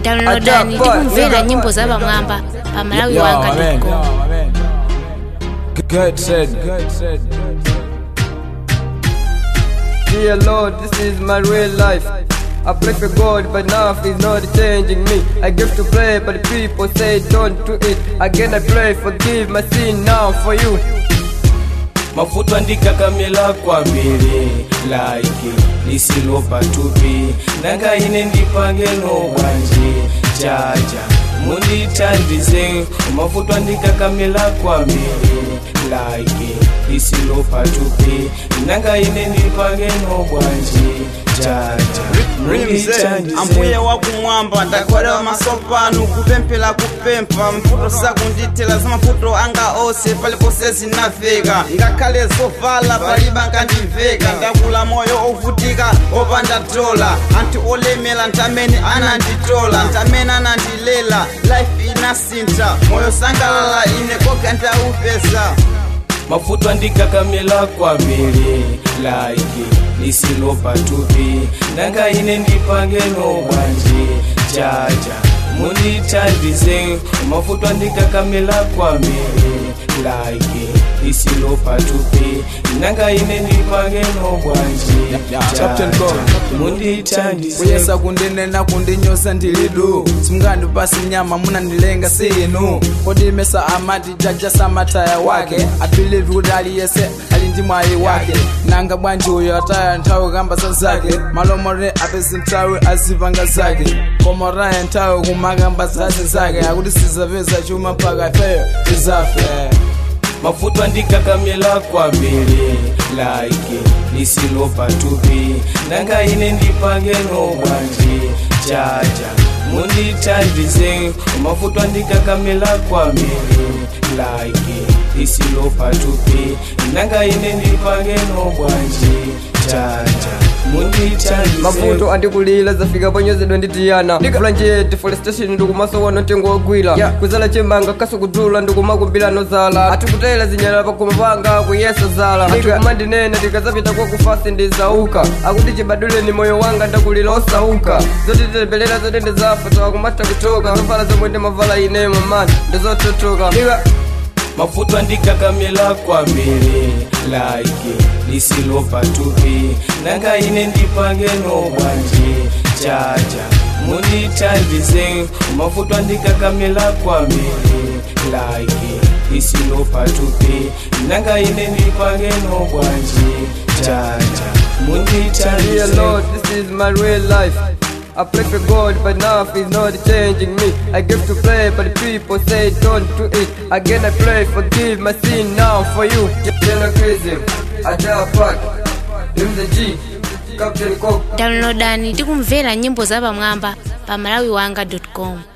downloadani tikumvera nyimbo za pamwamba pa malawi Yo, wanga amen. com Amen. Good said. Good said. Dear Lord, this is my real life. I pray for God, but now He's not changing me. I give to pray, but people say don't do it. Again, I pray, forgive my sin now for you. mafuta ndikakamela kwambiri laiki lisilopa tupi nanga ine ndipangeno bwanji chacha mundithandize mafuta ndikakamela kwambiri laiki lisilopa tupi nanga ine ndipangeno bwanji chacha mundithandize ambuye wakumwamba ndakwera masopano kupemphera kupempha mfuto sakundithela za mafuto anga onse paliponse zinafika ngakhale zovala paliba nkandimveka ndakula moyo ovutika opanda dola anthu olemera ntamene ananditola ntamene anandilela life inasintha moyo sangalala ine koka ndaupeza mafuta ndikakamela kwambiri laiki lisilopa tupi nanga ine ndipangeno bwanji chacha mundithandize mafuta ndikakamela kwambiri laiki lisilopa tupi nanga ine ndipangeno bwanji Captain God. mundithandize kuyesa kundinena kundinyosa ndilidu simungandipasi nyama munandilenga sinu kodimesa amati jaja samataya wake abilivi kuti aliyese ali ndi mwayi wake nanga bwanji uyo ataya nthawi kamba za zake malomore apezi nthawi azipanga zake komoraya nthawi kumakamba zase zake akuti sizapeza chuma mpaka ifeyo tizafe mafuta ndikakamela kwambiri laiki lisilopa tupi nanga ine ndipangeno bwanji chacha mundithandize mafuta ndikakamela kwambiri laiki lisilopa tupi nanga ine ndipangeno bwanji chacha mundithandize mavuto andikulira zafika ponyozedwa nditiyana ndikavula nje deforestation ndikumaso wano tengo wagwira kuzala chembanga kaso kudula ndikumakumbira nozala atikutela zinyala pakoma panga kuyesa zala atikumandinena tikazapita kwa kufasi ndizauka akuti chibaduleni moyo wanga ndakulira osauka zotitembelera zote ndizafa tawakumata kutoka zovala zomwe ndimavala ine mamani ndizototoka mafuta ndikakamela kwambiri laiki lisilopa tupi nanga ine ndipangeno bwanji chacha mundithandize mafuta ndikakamela kwambiri laiki lisilopa tupi nanga ine ndipangeno bwanji chacha Dear mundithandize Lord, this is my real life. I pray for God, but now He's not changing me. I give to pray, but people say don't do it. Again, I pray, forgive my sin now for you. General Crazy, Adele Park, Him the G, Captain Coke. downloadani tikumvera nyimbo za pamwamba pa malawi wanga com